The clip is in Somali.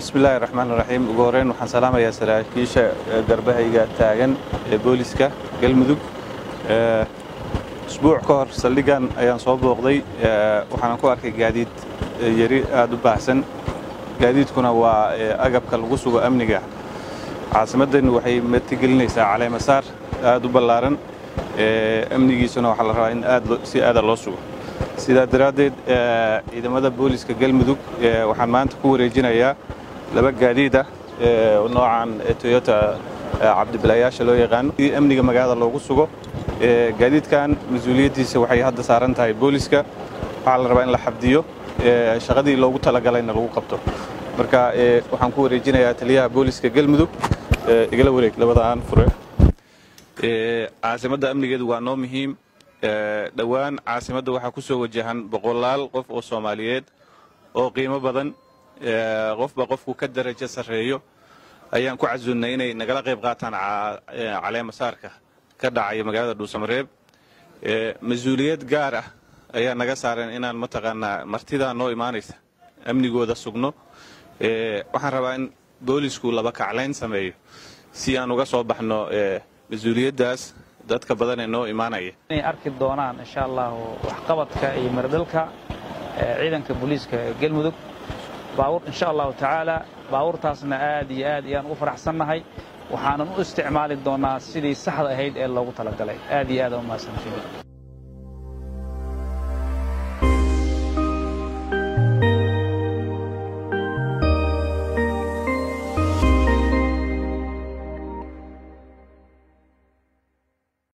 bismillahi raxmaan raxiim ugu horreyn waxaan salaamayaa saraakiisha garbahayga taagan ee booliska galmudug isbuuc ka hor saldhigan ayaan soo booqday waxaanan ku arkay gaadiid yari aad u baahsan gaadiidkuna waa agabka lagu sugo amniga caasimaddan waxay martigelinaysaa caleemasaar aad u ballaaran amnigiisuna waxaa la rabaa in aad si aada loo sugo sidaa daraaddeed ciidamada booliska galmudug waxaan maanta ku wareejinayaa laba gaadiid ah noocan toyota cabdibilayaasha loo yaqaano si amniga magaalada loogu sugo gaadiidkan mas-uuliyaddiisa waxay hadda saaran tahay booliska waxaa la rabaa in la xabdiyo shaqadii loogu talagalayna lagu qabto marka waxaan ku wareejinayaa taliyaha booliska galmudug igala wareeg labadaan fure caasimadda amnigeedu waa noo muhiim dhowaan caasimadda waxaa ku soo wajahan boqolaal qof oo soomaaliyeed oo qiimo badan qofba qofku ka darajo sarreeyo ayaan ku casuunnay inay nagala qayb qaataan caleemasaarka ka dhacaya magaalada dhuusamareeb mas-uuliyad gaar ah ayaa naga saaran inaan mataqaanaa martidaa noo imaanaysa amnigooda sugno waxaan rabaa in boolisku laba kaclayn sameeyo si aan uga soo baxno mas-uuliyaddaas dadka badan ee noo imaanaya inay arki doonaan insha allahu waxqabadka iyo maradhalka ciidanka booliiska galmudug baawur insha allahu tacaala baawurtaasna aad iyo aad ayaan ugu faraxsannahay waxaanan u isticmaali doonaa sidii saxda ahayd ee loogu talagalay aad iyo aad umahadsantiin